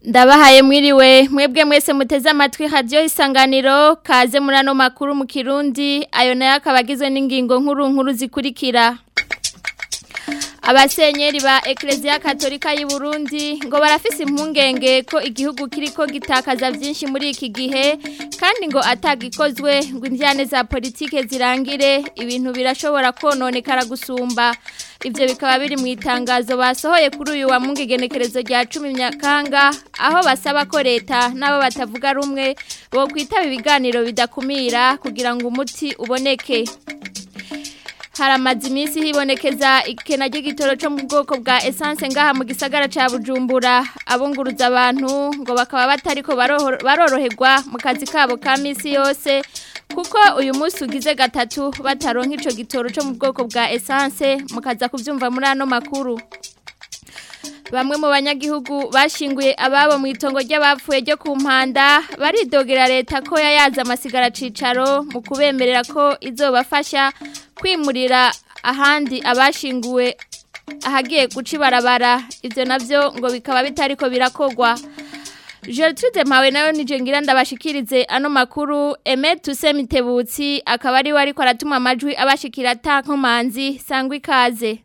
ndabahaye mwiriwe mwebwe mwese muteze amatwi hadiyo isanganiro kaze muri ano makuru mu kirundi ayo nayo akaba agizwe n'ingingo nkuru nkuru zikurikira abasenyeri ba ekereziya katolika y'u Burundi ngo barafise impungenge ko igihugu kiriko gitakaza byinshi muri iki gihe kandi ngo atagikozwe ngo indyane za politike zirangire ibintu birashobora kononekara gusumba ibyo bikaba biri mu itangazo basohoye kuri uyu wa mungegenekerezo rya cumi nyakanga aho basaba ko leta n'abo batavuga rumwe bo kwitaba ibiganiro bidakumira kugira ngo umuti uboneke haramaze iminsi hibonekeza ikena ry'igitoro cyo mu bwoko bwa esanse ngaha mu gisagara cya bujumbura abunguruza abantu ngo bakaba batariko baroroherwa mu kazi kabo ka minsi yose kuko uyu munsi ugize gatatu bataronka icyo gitoro cyo mu bwoko bwa esanse mukaza kubyumva muri ano makuru bamwe mu banyagihugu bashinguye ababo mu itongo ry'abapfuye ryo ku mpanda baridogera leta ko yayaza amasigara cicaro mu kubemerera ko izobafasha kwimurira ahandi abashinguwe ahagiye guca ibarabara ibyo nabyo ngo bikaba bitariko birakogwa Gertrude mpawe nayo nije ngira ndabashikirize ano makuru Emet Tusemitebutsi akaba ari we ariko aratuma amajwi abashikira tankomanzi sangwa ikaze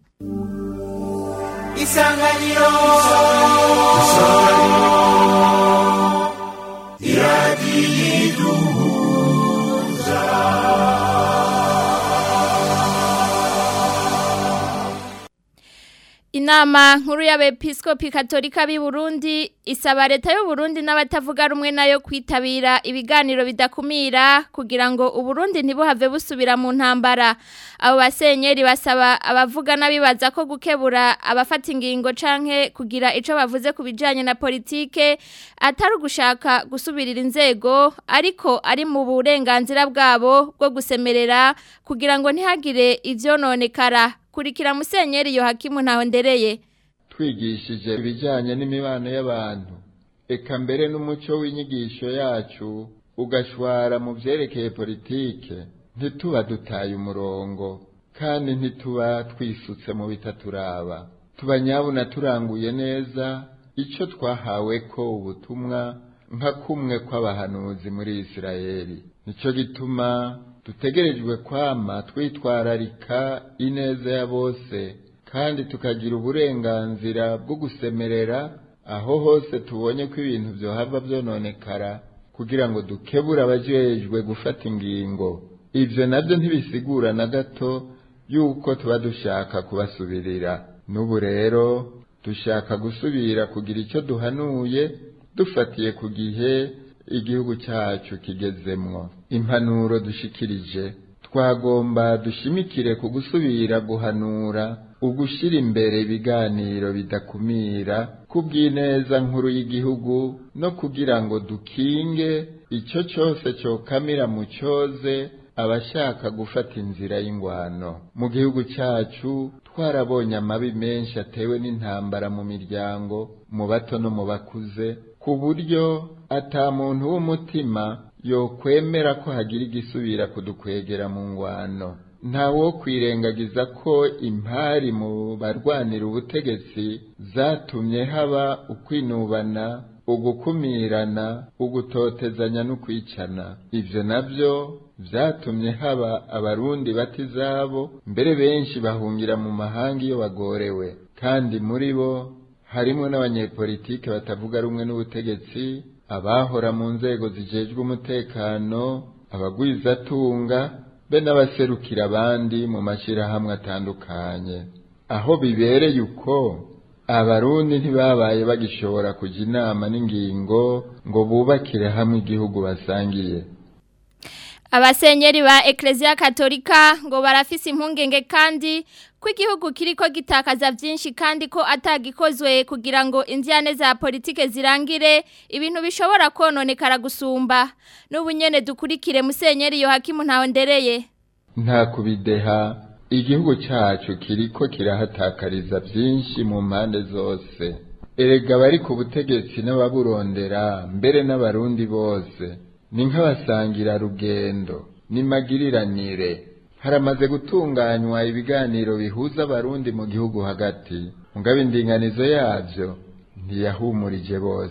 Isanganiro Isanganiro Inama nkuru y'abepiskopi katolika b'i Burundi isaba leta y'u Burundi n'abatavuga rumwe nayo kwitabira ibiganiro bidakumira kugira ngo uburundi ntibuhave busubira mu ntambara abo basenyeri basaba abavuga n'abibaza ko gukebura abafata ingingo canke kugira ico bavuze ku bijanye na politike atari ugushaka gusubirira inzego ariko ari mu burenganzira bwabo bwo gusemerera kugira ngo ntihagire ivyononekara kurikira musenyeri Yohakimu ntaho ndereye twigishije ibijyanye n'imibano y'abantu eka mbere n'umuco w'inyigisho yacu ugashwara mu byerekeye politike ntituba dutaye umurongo kandi ntituba twisutse mu bitaturaba tuba nyabuna turanguye neza icyo twahawe ko ubutumwa nka kumwe kw'abahanuzi muri Isirayeli nicyo gituma dutegerejwe kwama twitwararika ineza ya bose kandi tukagira uburenganzira bwo gusemerera aho hose tubonye ko ibintu byohava byononekara kugira ngo dukebure abajejwe gufata ingingo ibyo nabyo ntibisigura na gato yuko tuba dushaka kubasubirira n'ubu rero dushaka gusubira kugira icyo duhanuye dufatiye ku gihe igihugu cyacu kigezemwo impanuro dushikirije twagomba dushimikire ku gusubira guhanura ugushyira imbere ibiganiro bidakumira kubw'ineza nkuru y'igihugu no kugira ngo dukinge icyo cyose cyokamira mu cyoze abashaka gufata inzira y'ingwano mu gihugu cyacu twarabonye amabi menshi atewe n'intambara mu miryango mu bato no mu bakuze ku buryo ata muntu w'umutima yokwemera ko hagira igisubira kudukwegera mu ngwano ntawo kwirengagiza ko impari mu barwanira ubutegetsi zatumye haba ukwinubana ugukumirana ugutotezanya n'ukwicana ibyo nabyo byatumye haba abarundi bata izabo mbere benshi bahungira mu mahanga iyo bagorewe kandi muri bo harimo n'abanyepolitike batavuga rumwe n'ubutegetsi abahora mu nzego zijejwe umutekano abagwizatunga be n'abaserukira abandi mu mashyirahamwe atandukanye aho bibereye uko abarundi ntibabaye bagishobora kujya inama n'ingingo ngo bubakire hamwe igihugu basangiye abasenyeri ba ekereziya katolika ngo barafise impungenge kandi ko igihugu kiriko gitakaza byinshi kandi ko atagikozwe kugira ngo indyane za politike zirangire ibintu bishobora kononekara gusumba n'ubu nyene dukurikire musenyeri Yohakimu ntaho ndereye nta kubideha igihugu cyacu kiriko kirahatakariza byinshi mu mpande zose erega bari ku butegetsi n'ababurondera mbere n'abarundi bose ni nk'abasangira rugendo nimagiriranire haramaze gutunganywa ibiganiro bihuza abarundi mu gihugu hagati mugabo indinganizo yabyo ntiyahumurije bose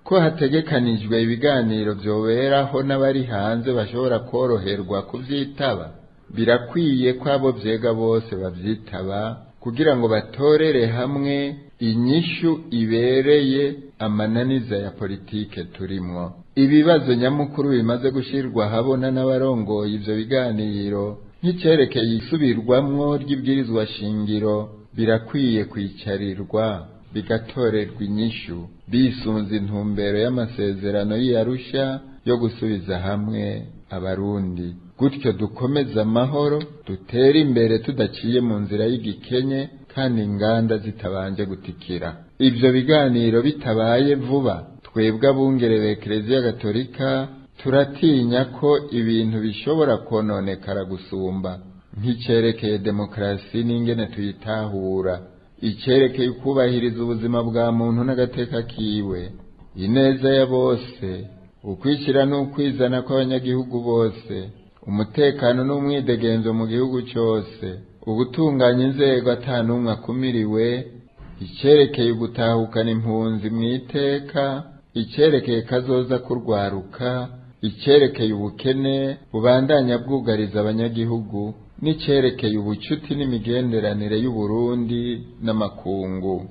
ko hategekanijwe ibiganiro vyoberaho n'abari hanze bashobora koroherwa kuvyitaba birakwiye ko abo vyega bose bavyitaba kugira ngo batorere hamwe inyishu ibereye amananiza ya politike turimwo ibibazo nyamukuru bimaze gushirwa habona n'abarongoye ivyo biganiro nk'icerekeye isubirwamwo ry'ibwirizwa shingiro birakwiye kwicarirwa bigatorerwa inyishu bisunze intumbero y'amasezerano y'iyarusha yo gusubiza hamwe abarundi gutyo dukomeze amahoro dutere imbere tudaciye mu nzira y'igikenye kandi inganda zitabanje gutikira ivyo biganiro bitabaye vuba twebwe abungere be Eklezia Gatolika turatinya ko ibintu bishobora kononekara gusumba nk'icerekeye demokarasi n'ingene tuyitahura icerekeye ukubahiriza ubuzima bwa muntu n'agateka kiwe ineza ya bose ukwishyira n'ukwizana kw'abanyagihugu bose umutekano n'umwidegenzo mu gihugu cyose ubutunganya inzego atanumwe akumiriwe icyerekeye ugutahukana impunzi mu iteka icyerekeye kazoza kurwaruka icyerekeye ubukene bubandanya bwugariza abanyagihugu n'icyerekeye ubucuti n'imigenderanire y'uburundi n'amakungu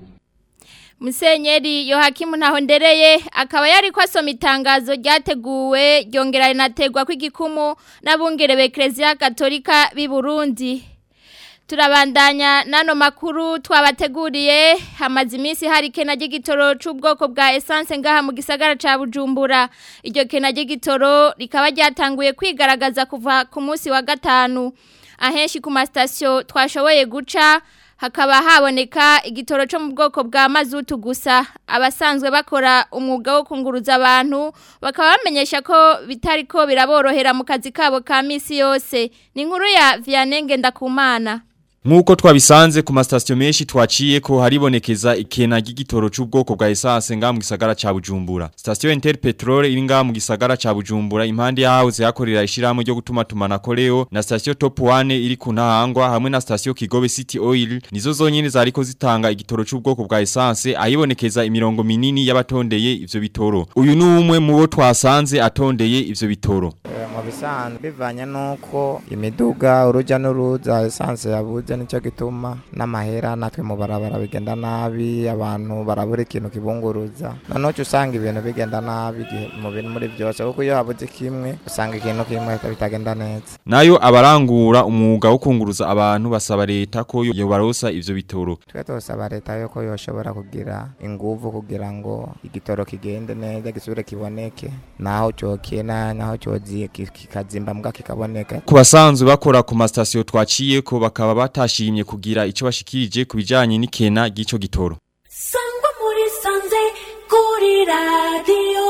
Musenyeri Yohakimu Ntahondereye akaba yari ko asoma itangazo ryateguwe ryongera rinategwa kw'igikumu n'abungere be Eklezia Katolika b'i Burundi. Turabandanya nano makuru twabateguriye hamaze iminsi hari kena ry'igitoro c'ubwoko bwa essence ngaha mu gisagara ca Bujumbura. Iryo kena ry'igitoro rikaba ryatanguye kwigaragaza kuva ku munsi wa gatanu. Ahenshi ku mastation twashoboye guca hakaba haboneka igitoro cyo mu bwoko bwa mazutu gusa abasanzwe bakora umwuga wo kunguruza abantu bakaba bamenyesha ko bitari ko biraborohera mu kazi kabo ka misi yose ni inkuru ya Vianenge ndakumana Nkuko twabisanze ku mastasyo menshi twaciye ko haribonekeza ikena ry'igitoro c'ubwoko bwa essence nga mu gisagara ca Bujumbura. Station Interpetrol iri nga mu gisagara ca Bujumbura impande yaho yakorera ishiramo ryo gutuma tumana koleo na station Top 1 iri ku ntahangwa hamwe na station Kigobe City Oil nizo zonyene zariko zitanga igitoro c'ubwoko bwa essence ayibonekeza imirongo minini y'abatondeye ivyo bitoro. Uyu ni umwe mu bo twasanze atondeye ivyo bitoro. mu bisanzwe bivanye n'uko imiduga urujya n'uruza esanse yabuze nicyo gituma n'amahera natwe mu barabara bigenda nabi abantu barabura ikintu kibunguruza noneho uca usanga ibintu bigenda nabi igihe mu bintu muri byose kuko iyo habuze kimwe usanga ikintu kimwe bitagenda neza Nayo abarangura umwuga wo kunguruza abantu basaba leta ko yobarosa ivyo bitoro. twe tosaba leta yuko yoshobora kugira inguvu kugira ngo igitoro kigende neza gisubire kiboneke naho cokena naho cozi kikazimba mbwa kikaboneka Ku basanzwe bakora ku mastasyo twaciye ko bakaba batashimye kugira ico bashikirije ku bijanye n'ikena ry'ico gitoro. sangwa muri sanze kuri radiyo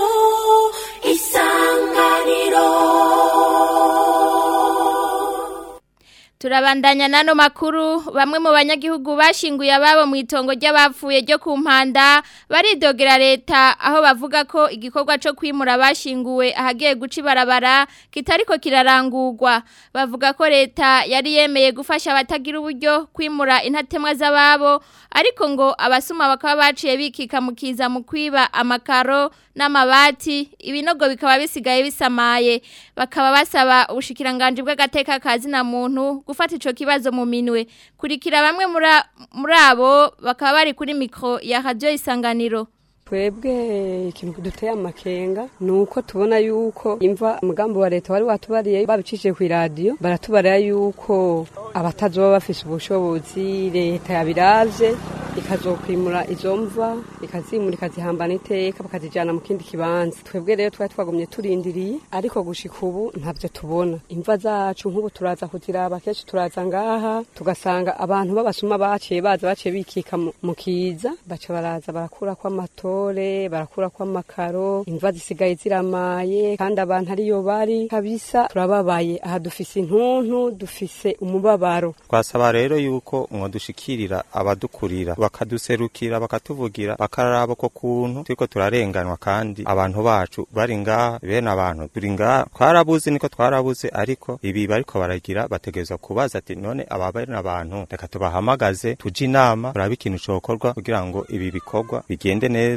isanganiro Turabandanya nano makuru bamwe mu banyagihugu bashinguye ababo mu itongo ry'abapfuye ryo ku mpanda baridogera leta aho bavuga ko igikorwa cyo kwimura bashinguwe ahagiye guca ibarabara kitariko kirarangurwa bavuga ko leta yari yemeye gufasha abatagira uburyo kwimura intatemwa z'ababo ariko ngo abasuma bakaba baciye bikika mu kiza mu kwiba amakaro n'amabati ibinogo bikaba bisigaye bisamaye bakaba basaba ubushikiranganje bw'agateka kazi na muntu gufata ico kibazo mu minwe kurikira bamwe muri- muri abo bakaba bari kuri mikro ya radio isanganiro twebwe ikintu kiduteye amakenga ni uko tubona yuko imva umugambi wa leta wari watubariye babicishije ku iradiyo baratubarira yuko abatazoba bafise ubushobozi leta yabiravye ikazokwimura izo mva ikazimura ikazihambana iteka bakazijana mu kindi kibanza twebwe rero twari twagumye turindiriye ariko gushika ubu ntavyo tubona imva zacu nk'ubu turaza kuziraba kenshi turaza ngaha tugasanga abantu b'abasuma baciye baza baciye bikika mu- mu kiza baca baraza barakurako amatore barakurako amakaro imva zisigaye ziramaye kandi abantu ariyo bari kabisa turababaye aha dufise intuntu dufise umubabaro twasaba rero yuko mwadushikirira abadukurira bakaduserukira bakatuvugira bakaraba ko kuntu turiko turarenganwa kandi abantu bacu bari ngaha bene abantu turi ngaha twarabuze niko twarabuze ariko ibi bariko baragira bategerezwa kubaza ati none aba bene abantu reka tubahamagaze tuje inama turabe ikintu cokorwa kugira ngo ibi bikorwa bigende neza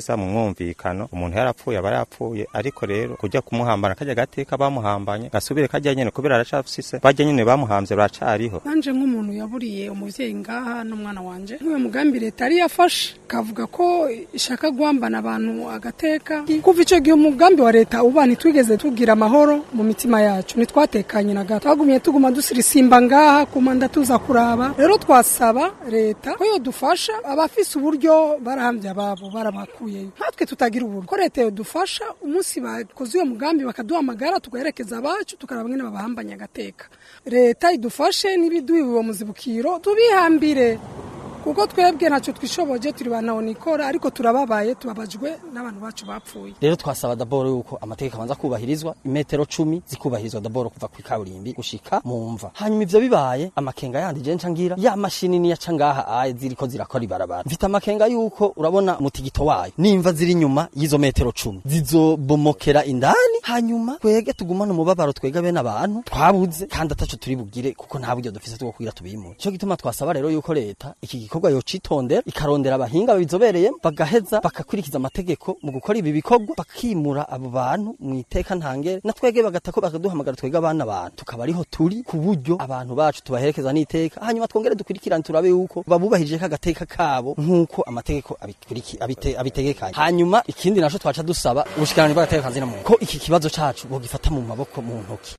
neza mu mwumvikano umuntu yarapfuye aba yapfuye ariko rero kujya kumuhambana kajya gateka bamuhambanye gasubire kajya nyene kubera aracafise bajya nyene bamuhamvye baracariho nanje nk'umuntu yaburiye umuvyeyi ngaha n'umwana wanje nk'uyo mugambi leta yari yafashe kavuga ko ishaka guhambana abantu agateka kuva ico gihe umugambi wa leta uba ntitwigeze tugira amahoro mu mitima yacu ntitwatekanye na gato twagumye tuguma dusirisimba ngaha kumanda tuza kuraba rero twasaba leta ko yodufasha abafise uburyo barahambye ababo barabakuyeyo natwe tutagira uburyo ko leta yodufasha umunsi bakoze uyo mugambi bakaduhamagara tugaherekeza abacu tukaraba ngene babahambanya agateka leta idufashe n'ibiduha uwo muzibukiro tubihambire kuko twebwe ntacyo twishoboje turi banaonikora ariko turababaye tubabajwe n'abantu bacu bapfuye rero twasaba daboro yuko amategeko abanza kubahirizwa imetero cumi zikubahirizwa daboro kuva ku ikaburimbi gushika mu mva hanyuma ivyo bibaye amakenga yandi je ncangira ya mashini niya cangaha aye ziriko zirakora ibarabara mfite amakenga yuko urabona umutigito wayo nimva ziri inyuma y'izo metero cumi zizobomokera indani hanyuma twege tugumane umubabaro twega bene abantu twabuze kandi ataco turi bugire kuko nta buryo dufise two kugira tubimure ico gituma twasaba rero yuko leta iki gikorwa yocitondera ikarondera abahinga babizobereye bagaheza bakakurikiza amategeko mu gukora ibi bikorwa bakimura abo bantu mu iteka ntangere na twege bagatako bakaduhamagara twege abana abantu tukaba ariho turi ku buryo abantu bacu tubaherekeza n'iteka hanyuma twongere dukurikirane turabe yuko babubahirije kagateka kabo nk'uko amategeko abikuriki abite, abitegekanye hanyuma ikindi naco twaca dusaba ubushikirane bw'agateka kanzina muntu ko iki kibazo cacu bogifata mu maboko mu ntoki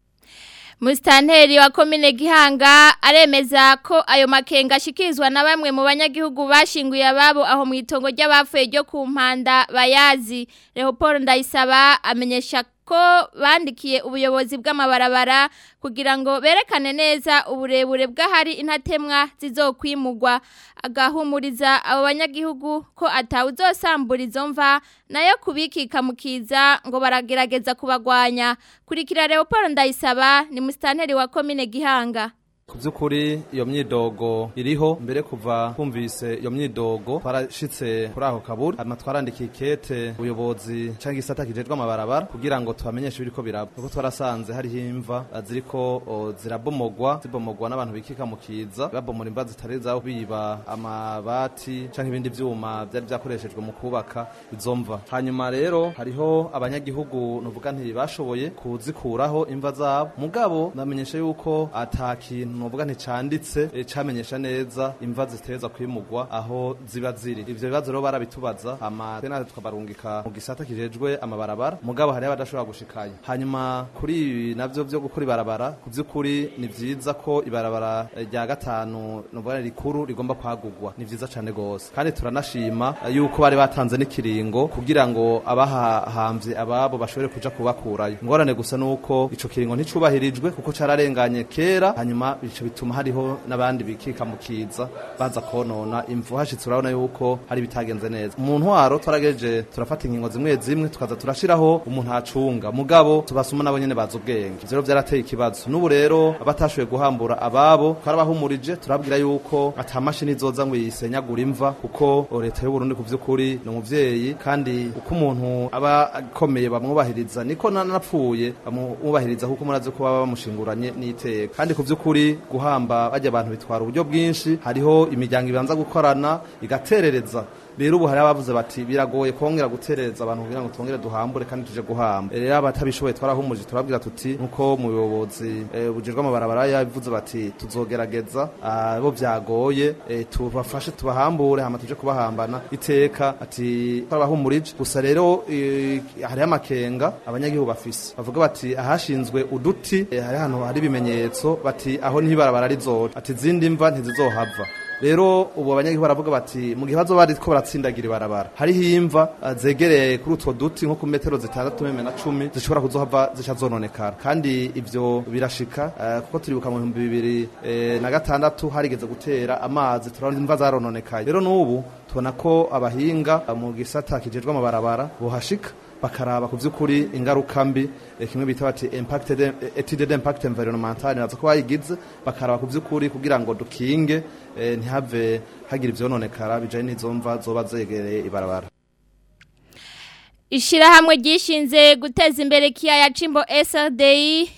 Musitanteri wa komine Gihanga aremeza ko ayo makenga ashikirizwa na bamwe mu banyagihugu bashinguye ababo aho mu itongo ry'abapfuye ryo ku mpanda bayazi Leopold Ndayisaba amenyesha ko bandikiye ubuyobozi bw'amabarabara kugira ngo berekane neza uburebure bw'ahari intatemwa zizokwimugwa agahumuriza abo banyagihugu ko atawuzosambura izo mva nayo kubikika mukiza ngo baragerageza kubagwanya kurikira Leopold Ndayisaba ni musitanteri wa komine Gihanga ku by'ukuri iyo myidogo iriho mbere kuva twumvise iyo myidogo twarashitse kuri aho kaburi hanyuma twarandikiye ikete ubuyobozi cyangwa igisata kijejwe amabarabara kugira ngo tubamenyeshe ibiriko biraba kuko twarasanze hariho imva ziriko o, zirabomogwa zibomogwa n'abantu bikika mu kiza babomora imva zitari zaho biba amabati cyangwa ibindi vyuma byari byakoreshejwe mu kubaka izo mva hanyuma rero hariho abanyagihugu nuvuga nti bashoboye kuzikuraho imva zabo mugabo ndamenyesha yuko ata kintu nuvuga nticanditse e, camenyesha neza imva ziteza kwimugwa aho ziba ziri ivyo bibazo rero barabitubaza hama twe natwe tukabarungika mu gisata kijejwe amabarabara mugabo hariho abadashobora gushikayo hanyuma kuri ibi navyo vyo gukora ibarabara ku vy'ukuri ni vyiza ko ibarabara rya gatanu nuvuga rikuru rigomba kwagurwa ni vyiza cane gose kandi turanashima yuko bari batanze n'ikiringo kugira ngo abahahamvye ababo bashobore kuja kubakurayo ingorane gusa nuko ico kiringo nticubahirijwe kuko cararenganye kera hanyuma bico bituma hariho n'abandi bikika mu kiza baza konona imvu hashitse urabona yuko hari bitagenze neza mu ntwaro twarageje turafata ingingo zimwe zimwe tukaza turashiraho umuntu acunga mugabo tubasuma nabo nyene baza ubwenge ivyo rero vyarateye ikibazo n'ubu rero abatashoboye guhambura ababo twarabahumurije turabwira yuko ata mashini izoza ngo yisenyagura imva kuko leta y'u Burundi ku vy'ukuri ni umuvyeyi kandi uko umuntu aba akomeye bamwubahiriza niko nanapfuye bamwubahiriza kuko murazi ko baba bamushinguranye n'iteka kandi ku vy'ukuri guhamba bajya abantu bitwara uburyo bwinshi hariho imiryango ibanza gukorana igaterereza rero ubu hari abavuze bati biragoye kongera guterereza abantu kugira ngo twongere duhambure kandi tuje guhamba rero abatabishoboye twarahumuje turabwira tuti nkuko mu buyobozi bujejwe amabarabara yabivuze bati tuzogerageza abo byagoye tubafashe tubahambure hama tuje kubahambana iteka ati twarabahumurije gusa rero hariho amakenga abanyagihugu bafise bavuga bati ahashinzwe uduti hari ahantu hari ibimenyetso bati aho niho ibarabara rizoca ati izindi mva ntizizohava rero ubu abanyagihugu baravuga bati mu gihe bazo bari ko baratsindagira ibarabara hariho imva zegereye kuri utwo duti nko ku metero zitandatu meme na cumi zishobora kuzohava zica zononekara kandi ivyo birashika kuko turibuka mu bihumbi bibiri na gatandatu harigeze gutera amazi turabona imva zarononekaye rero n'ubu tubona ko abahinga mu gisata kijejwe amabarabara bohashika bakaraba ku vy'ukuri ingaruka mbi kimwe bita bati impacted etude d'impact environmental nazo ko bayigize bakaraba ku vy'ukuri kugira ngo dukinge ntihave hagira ivyononekara bijanye n'izo mva zoba zegereye ibarabara Ishirahamwe ryishinze guteza imbere kiyaya Cimbo SRDI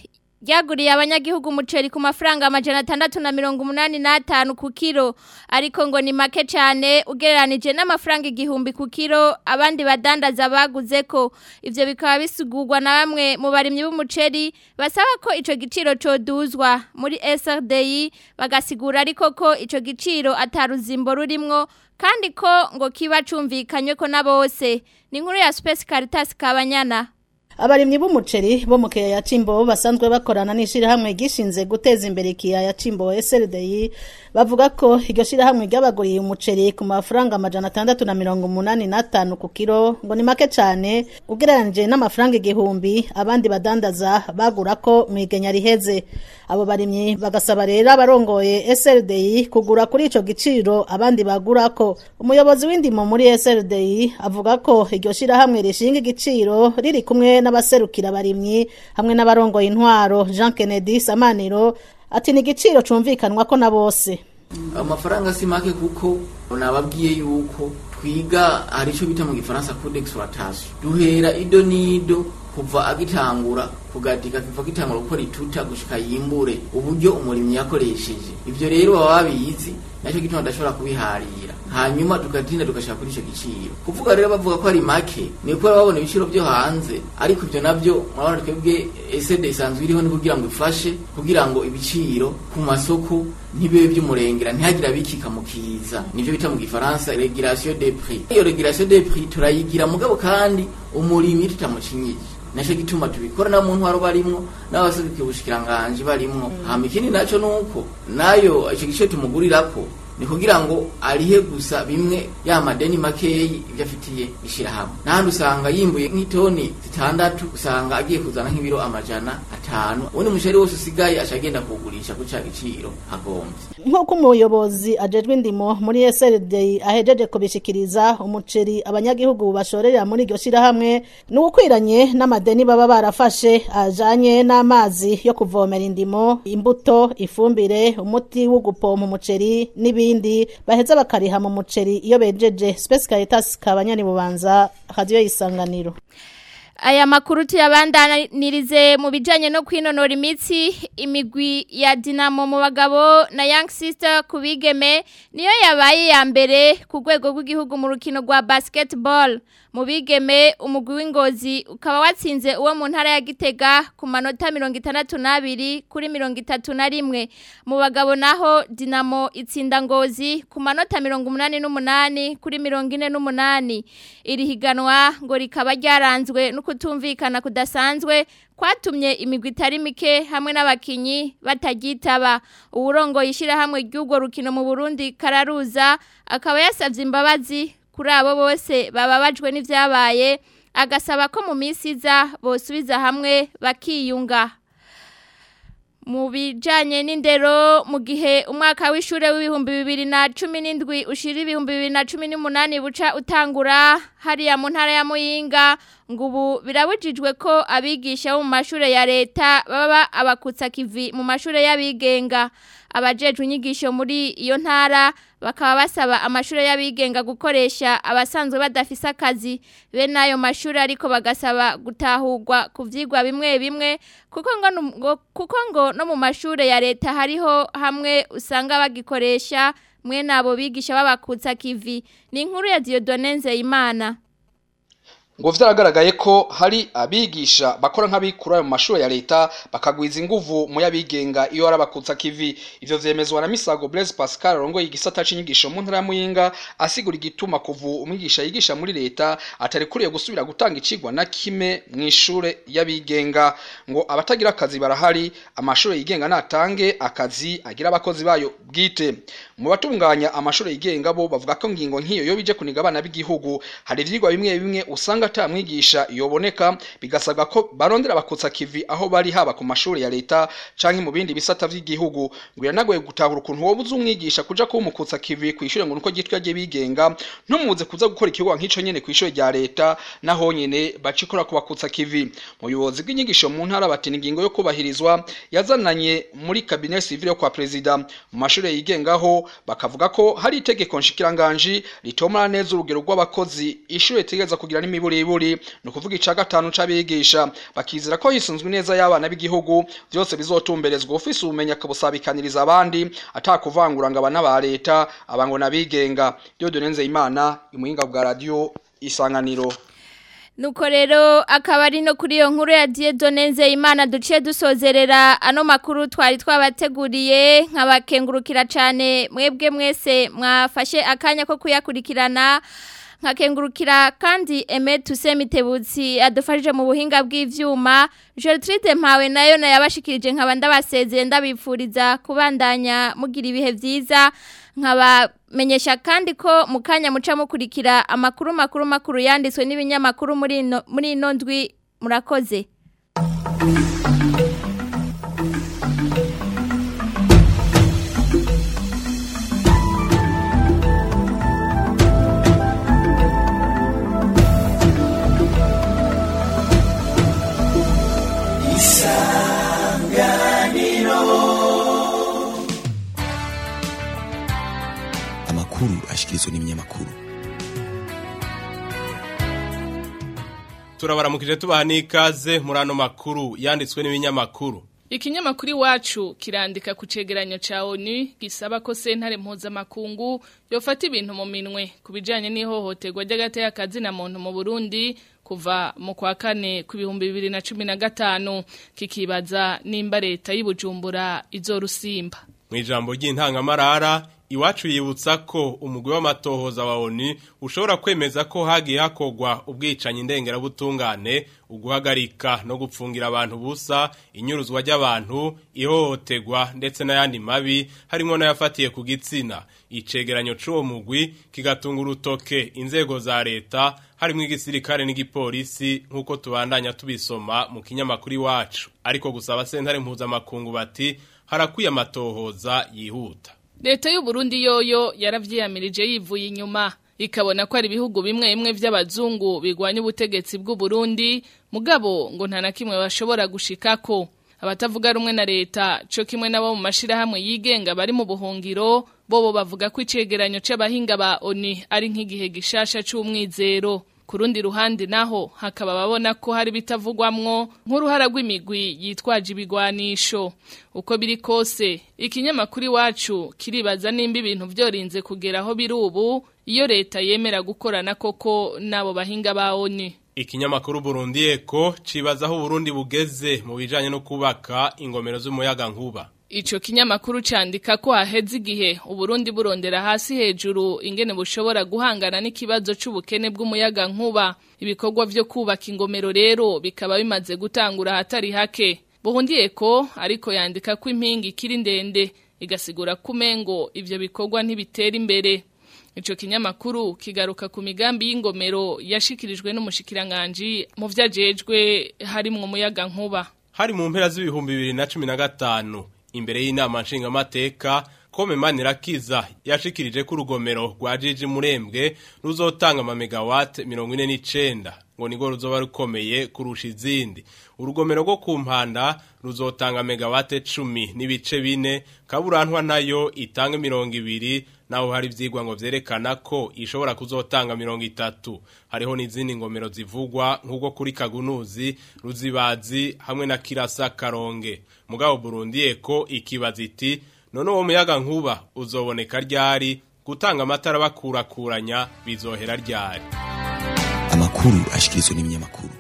ryaguriye abanyagihugu umuceri ku mafaranga amajana atandatu na mirongo umunani n'atanu ku kiro ariko ngo ni make cyane ugereranije n'amafaranga igihumbi ku kiro abandi badandaza baguze ko ivyo bikaba bisugurwa na bamwe mu barimyi b'umuceri basaba ko ico giciro coduzwa muri SRDI bagasigura ariko ko ico giciro ataruzimbo rurimwo kandi ko ngo kiba cumvikanywe ko na bose ni inkuru ya Space Caritas Kabanyana abarimyi b'umuceri bo mu kiyaya Cimbo basanzwe bakorana n'ishirahamwe gishinze guteza imbere ikiyaya Cimbo SLDI bavuga ko iryo shirahamwe ryabaguriye umuceri ku mafaranga amajana atandatu na mirongo umunani n'atanu ku kiro ngo ni make cane ugereranije n'amafaranga igihumbi abandi badandaza bagura ko mwigenya riheze abo barimyi bagasaba rero abarongoye SLDI kugura kuri ico giciro abandi bagura ko umuyobozi w'indimo muri SLDI avuga ko iryo shirahamwe rishinga igiciro riri kumwe n'abaserukira abarimyi hamwe n'abarongoye intwaro Jean Kennedy Samaniro ati ni igiciro cumvikanwa ko na bose amafaranga si make kuko nababwiye yuko twiga hari icyo bita mu gifaransa code d'exploitation duhera ido n'ido kuva agitangura kugadika kiva gitangura gukora ituta gushika yimbure uburyo umurimyi yakoresheje ivyo rero baba babizi nacyo gituma adashobora kubiharira hanyuma tugatinda tugashaka kuri ico giciro kuvuga rero bavuga ko ari make ni uko babona ibiciro byo hanze ariko ivyo navyo murabona twebwe esede isanzwe iriho ni kugira ngo ifashe kugira ngo ibiciro ku masoko ntibibe by'umurengera ntihagira abikika mu kiza nivyo bita mu gifaransa regulation des prix iyo regulation des prix turayigira mugabo kandi umurimyi tutamucinyije naco gituma tubikora na muntu wari barimwo n'abasubikiye ubushikiranganje barimwo hama ikindi naco nuko nayo ico gice tumugurirako ni kugira ngo arihe gusa bimwe ya madeni makeyi ibyo afitiye ishyirahamwe n'ahandi usanga yimbuye nk'itoni zitandatu usanga agiye kuzana nk'ibiro amajana atanu ubundi umushari wose usigaye aca agenda kuwugurisha ku ca giciro agombye nk'uko umuyobozi ajejwe indimo muri SLD ahejeje kubishikiriza umuceri abanyagihugu bashorera muri iryo shirahamwe ni ukwiranye n'amadeni baba barafashe ajanye n'amazi yo kuvomera indimo imbuto ifumbire umuti wo gupompa umuceri n'ibindi baheza bakariha mu muceri iyo bejeje Space Caritas kabanyani bubanza radio isanganiro Aya makuru tuyabandanirize mu bijanye no kwinonora imitsi imigwi ya Dinamo mu bagabo na Young Sister kubigeme niyo yabaye ya mbere ku rwego rw'igihugu mu rukino rwa basketball mu bigeme umugwi w'ingozi ukaba watsinze uwo mu ntara ya Gitega ku manota 62 kuri 31 mu bagabo naho Dinamo itsinda ngozi ku manota 88 kuri 48 iri higanwa ngo rikaba ryaranzwe no kutumvikana kudasanzwe kwatumye imigwi itari mike hamwe n'abakinyi batagitaba uwurongo yishira hamwe ry'ugo rukino mu Burundi kararuza akaba yasavye imbabazi kuri abo bose bababajwe n'ivyabaye agasaba ko mu minsi iza bosubiza hamwe bakiyunga mu bijanye n'indero mu gihe umwaka w'ishure w'ibihumbi bibiri na cumi n'indwi ushira ibihumbi bibiri na cumi n'umunani buca utangura hariya mu ntara ya muyinga ngo ubu birabujijwe ko abigisha bo mu mashure ya leta baba abakutsa kivi mu mashure y'abigenga abajejwe inyigisho muri iyo ntara bakaba basaba amashure y'abigenga gukoresha abasanzwe badafise akazi bene ayo mashure ariko bagasaba gutahurwa ku vyigwa bimwe bimwe kuko ngo ngo kuko ngo no mu mashure ya leta hariho hamwe usanga bagikoresha mwe nabo bigisha babakutsa kivi ni inkuru ya Dieudonne Nzeyimana ngo vyaragaragaye ko hari abigisha bakora nk'abikura mu mashuri ya leta bakagwiza inguvu mu yabigenga iyo arabakutsa kivi ivyo vyemezwa na Misago Blaise Pascal rongoye igisata c'inyigisho mu ntara ya Muyinga asigura igituma kuvu umwigisha yigisha muri leta atari kuriye gusubira gutanga icigwa na kime mu ishure yabigenga ngo abatagira akazi barahari amashuri yigenga natange akazi agira abakozi bayo bwite mu batunganya amashuri yigenga bo bavuga ko ngingo nk'iyo yo bije kuniga abana b'igihugu hari ivyigwa bimwe bimwe usanga ata mwigisha yoboneka bigasabwa ko barondera bakutsa kivi aho bari haba ku mashuri ya leta canke mu bindi bisata vy'igihugu ngo yanagoye gutahura ukuntu wowe uzi umwigisha kuja kuba umukutsa kivi kw'ishure ngo nuko gitwa rye bigenga ntumuze kuza gukora ikigo nk'ico nyene kw'ishure rya leta naho nyene bacikora ku bakutsa kivi mu buyobozi bw'inyigisho mu ntara bati ingingo yo kubahirizwa yazananye muri cabinet civil yo kwa president mu mashure yigengaho bakavuga ko hari itegeko nshikiranganji ritomora neza urugero rw'abakozi ishure ritegeza kugira n'imiburi n'imiburiburi ni ukuvuga ica gatanu c'abigisha bakizera ko hisunzwe neza y'abana b'igihugu vyose bizotumberezwa ufise ubumenyi akabusabikaniriza abandi atakuvangura ngo abana ba leta abango nabigenga Dieudonne Nzeyimana imuhinga bwa radio isanganiro Nuko rero akaba ari no kuri iyo nkuru ya Dieudonne Nzeyimana duciye dusozerera ano makuru twari twabateguriye nkabakengurukira cyane mwebwe mwese mwafashe akanya ko kuyakurikirana nkakengurukira kandi Aime Tusemitebutsi adufashije mu buhinga bw'ivyuma Gertrude Mpawe nayo nayabashikirije nkaba ndabasezeye ndabipfuriza kubandanya mugira ibihe vyiza nkabamenyesha kandi ko mu kanya muca mukurikira amakuru makuru makuru yanditswe n'ibinyamakuru muri ino muri ino ndwi murakoze amakuru ashikirizwa n'ibinyamakuru turabaramukije tubaha n'ikaze muri ano makuru yanditswe n'ibinyamakuru Ikinyamakuru iwacu kirandika ku cegeranyo ca ONU gisaba ko sentare mpuzamakungu yofata ibintu mu minwe ku bijanye n'ihohoterwa ry'agateka kazi na muntu mu Burundi kuva mu kwa kane ku bihumbi bibiri na cumi na gatanu kikibaza nimba leta y'Ibujumbura izorusimba mu ijambo ry'intangamarara iwacu yibutsa ko umugwi w'amatohoza wa ONU ushobora kwemeza ko hagiye hakogwa ubwicanyi ndengerabutungane uguhagarika no gupfungira abantu busa inyuruzwa ry'abantu ihohoterwa ndetse n'ayandi mabi harimo n'ayafatiye ku gitsina icegeranyo c'uwo mugwi kigatunga urutoke inzego za leta harimo igisirikare n'igipolisi nk'uko tubandanya tubisoma mu kinyamakuru iwacu ariko gusaba sentare mpuzamakungu bati harakwiye amatohoza yihuta Leta y'u Burundi yoyo yaravyiyamirije yivuye inyuma ikabona ko ari ibihugu bimwe bimwe vy'abazungu bigwanya ubutegetsi bw'u Burundi mugabo ngo nta na kimwe bashobora gushikako abatavuga rumwe na leta co kimwe nabo mu mashirahamwe yigenga bari mu buhungiro bobo bavuga ko icegeranyo c'abahinga ba ONU ari nk'igihe gishasha c'umwizero ku rundi ruhande naho hakaba babona ko hari bitavugwamwo nk'uruhara rw'imigwi yitwaje ibigwanisho uko biri kose ikinyamakuru iwacu kiribaza nimba ibintu vyorinze kugera aho biri ubu iyo leta yemera gukorana koko n'abo bahinga ba ONU Ikinyamakuru Burundi Eko cibaza aho Burundi bugeze mu bijanye no kubaka ingomero z'umuyaga nkuba. Ico kinyamakuru candika ko haheze igihe Uburundi burondera hasi hejuru ingene bushobora guhangana n'ikibazo c'ubukene bw'umuyaga nkuba. Ibikorwa vyo kubaka ingomero rero bikaba bimaze gutangura hatari hake. Burundi Eko ariko yandika ko impingi ikiri ndende igasigura kumengo ivyo bikorwa ntibitera imbere. Ico kinyamakuru kigaruka ku migambi y'ingomero yashikirijwe n'umushikiranganje mu vyajejwe harimwo umuyaga nkuba. Hari mu mpera z'ibihumbi bibiri na cumi na gatanu imbere y'inama nshingamateka Kome Manirakiza yashikirije ko urugomero rwa Jiji Murembwe ruzotanga ama megawatt 49 ngo nigo ruzoba rukomeye kurusha izindi urugomero rwo ku mpanda ruzotanga megawatt 10 n'ibice bine kaburantwa nayo itanga 200 naho hari vyigwa ngo vyerekana ko ishobora kuzotanga 30 hariho n'izindi ngomero zivugwa nk'ubwo kuri Kagunuzi Ruzibazi hamwe na Kirasa Karonge mugabo Burundi eko ikibaza iti none uwo muyaga nkuba uzoboneka ryari gutanga amatara bakurakuranya bizohera ryari amakuru ashikirizwa n'ibinyamakuru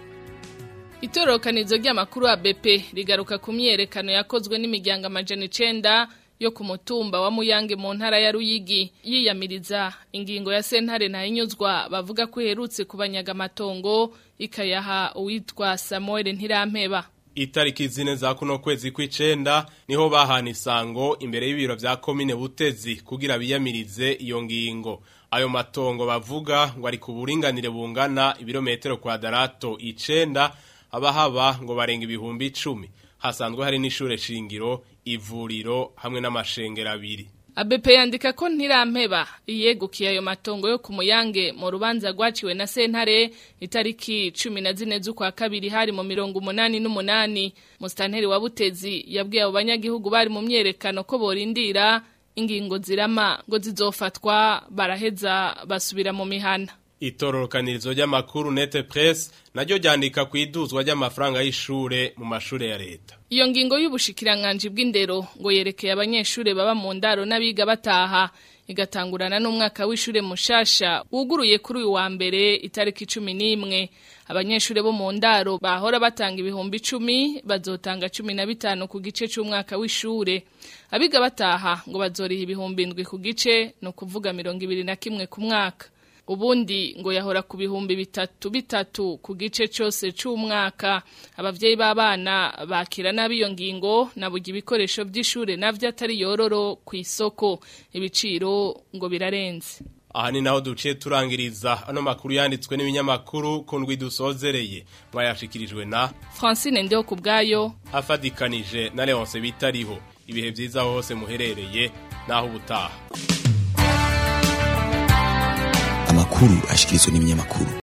Itorokanizo ry'amakuru ya BP rigaruka ku myerekano yakozwe n'imiryango amajana 9 yo ku mutumba wa Muyange mu ntara ya Ruyigi yiyamiriza ingingo ya sentare ntayinyuzwa bavuga ko iherutse kubanyaga amatongo ikayaha uwitwa Samuel Ntirampeba Itariki zine za kuno kwezi kw'icenda niho bahana isango imbere y'ibiro vya komine Butezi kugira biyamirize iyo ngingo. Ayo matongo bavuga ngo ari ku buringanire bungana ibirometero kwadarato icenda abahaba ngo barenga ibihumbi icumi. Hasanzwe hari n'ishure shingiro, ivuriro hamwe n'amashengero abiri. ABP yandika ko ntirampeba iyegukiye ayo matongo yo ku muyange mu rubanza rwaciwe na sentare itariki 14 z'ukwa kabiri hari mu mirongo umunani n'umunani mustanteri wa Butezi yabwiye abo banyagihugu bari mu myerekano ko borindira ingingo zirama ngo zizofatwa baraheza basubira mu mihana itororokanirizo ry'amakuru nete press naryo ryandika ku iduzwa ry'amafaranga y'ishure mu mashure ya leta Iyo ngingo y'ubushikiranganje bw'indero ngo yerekeye abanyeshure baba mu ndaro n'abiga bataha igatangurana n'umwaka w'ishure mushasha wuguruye kuri uyu wa mbere itariki 11 abanyeshure bo mu ndaro bahora batanga ibihumbi 10 bazotanga 15 ku gice c'umwaka w'ishure abiga bataha ngo bazoriha ibihumbi 7 ku gice no kuvuga 21 ku mwaka ubundi ngo yahora ku bihumbi bitatu bitatu ku gice cyose c'umwaka abavyeyi b'abana bakira nabi iyo ngingo nabugira ibikoresho by'ishure navyo atari yororo ku isoko ibiciro ngo birarenze aha ni naho duciye turangiriza ano makuru yanditswe n'ibinyamakuru ku ndwi dusozereye mwayashikirijwe na Francine Ndeho kubgayo afadikanije na Leonce bitariho ibihe byiza hose muherereye naho ubutaha amakuru ashikirizwa n'ibinyamakuru